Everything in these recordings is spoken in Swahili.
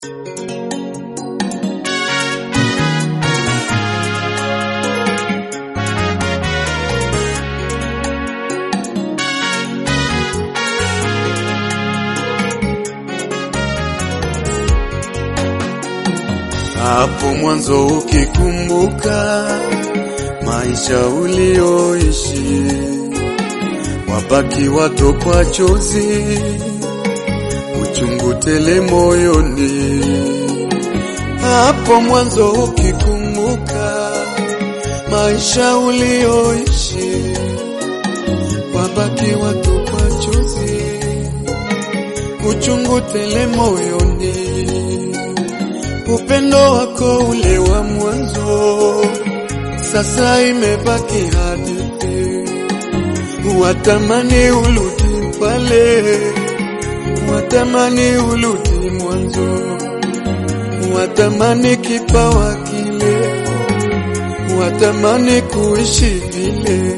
Hapo mwanzo ukikumbuka maisha ulioishi, wabaki watokwa chozi, uchungu tele moyoni. Hapo mwanzo ukikumbuka maisha ulioishi, wabaki watokwa chozi, uchungu tele moyoni upendo wako ule wa mwanzo sasa imebaki hadithi, watamani urudi pale, watamani urudi mwanzo, watamani kipawa kile, watamani kuishi vile.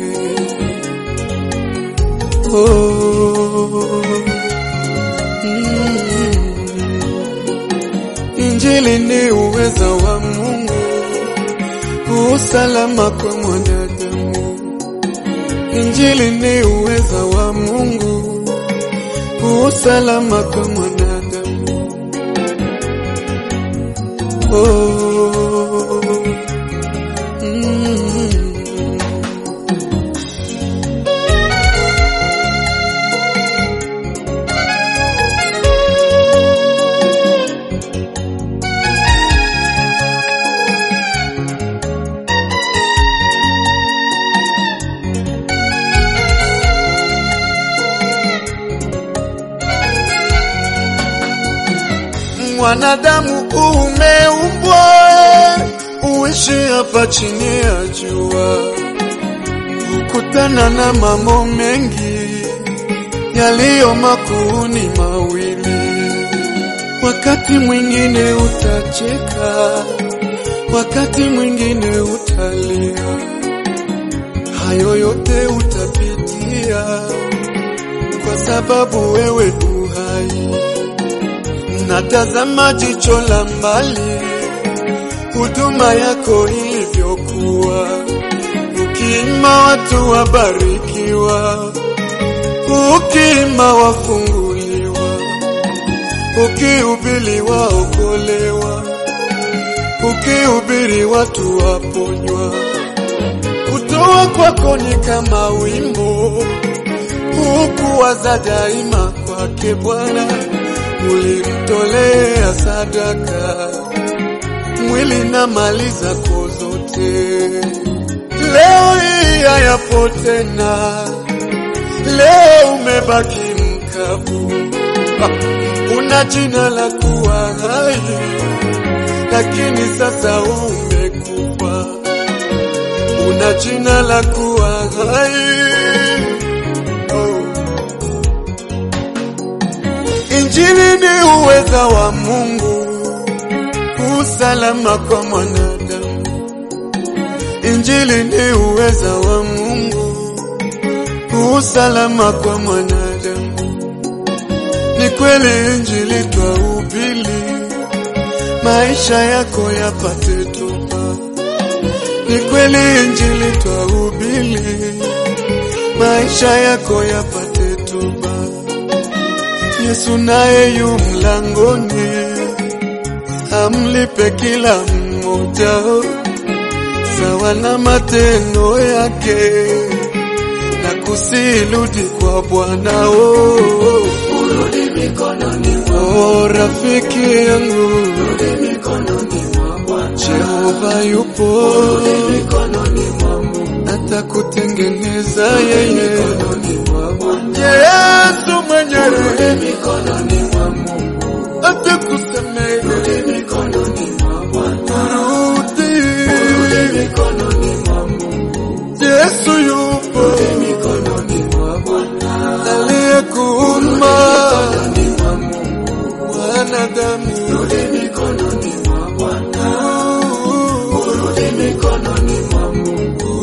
Oh, mm. Injili ni uweza wa Mungu, usalama kwa mwanadamu. Injili ni uweza wa Mungu, usalama kwa mwanadamu. Oh, mm. Mwanadamu umeumbwa uishi hapa chini ya jua, kukutana na mambo mengi yaliyo makuu ni mawili. Wakati mwingine utacheka, wakati mwingine utalia, hayo yote utapitia kwa sababu wewe uhai natazama jicho la mbali, huduma yako ilivyokuwa, ukiima watu wabarikiwa, ukiima wafunguliwa, ukihubiri waokolewa, ukihubiri watu waponywa. Kutoa kwako ni kama wimbo, hukuwaza daima kwake Bwana ulimtolea sadaka mwili na mali zako zote. Leo hii hayapo tena, leo umebaki mkavu. Ah, Una jina la kuwa hai, lakini sasa umekufa. Una jina la kuwa hai oh. Injili ni uweza wa Mungu, usalama kwa mwanadamu. Injili ni uweza wa Mungu, usalama kwa mwanadamu. Ni kweli Injili twahubiri, maisha yako yapate toba. Ni kweli Injili twahubiri, maisha yako yapate toba. Yesu naye yu mlangoni, amlipe kila mmoja sawa na matendo yake, na kusirudi kwa Bwana. Oh, Urudi mikononi mwa oh, rafiki yangu, Urudi mikononi mwa Bwana. Jehova yupo, Urudi mikononi mwa Mungu. atakutengeneza yeye. Mikononi mwa Bwana. Yesu mwenyewe Urudi mikononi mwa Mungu. atakusamehe, Urudi mikononi mwa Bwana. rudi. Urudi mikononi mwa Mungu. Yesu yupo Urudi mikononi mwa Bwana. aliyekuumba Mikononi mwa Mungu. wanadamu. Urudi mikononi mwa Bwana. Urudi mikononi mwa Mungu.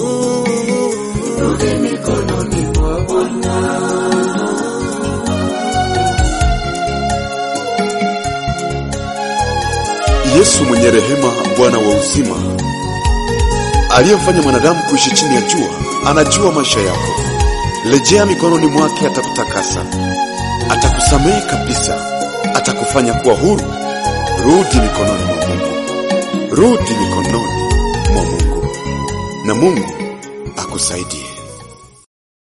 Rudi mikononi mwa Bwana. Yesu mwenye rehema, Bwana wa uzima, aliyemfanya mwanadamu kuishi chini ya jua, anajua maisha yako. Rejea mikononi mwake, atakutakasa, atakusamehe kabisa, atakufanya kuwa huru. Rudi mikononi mwa Mungu, rudi mikononi mwa Mungu, na Mungu akusaidie.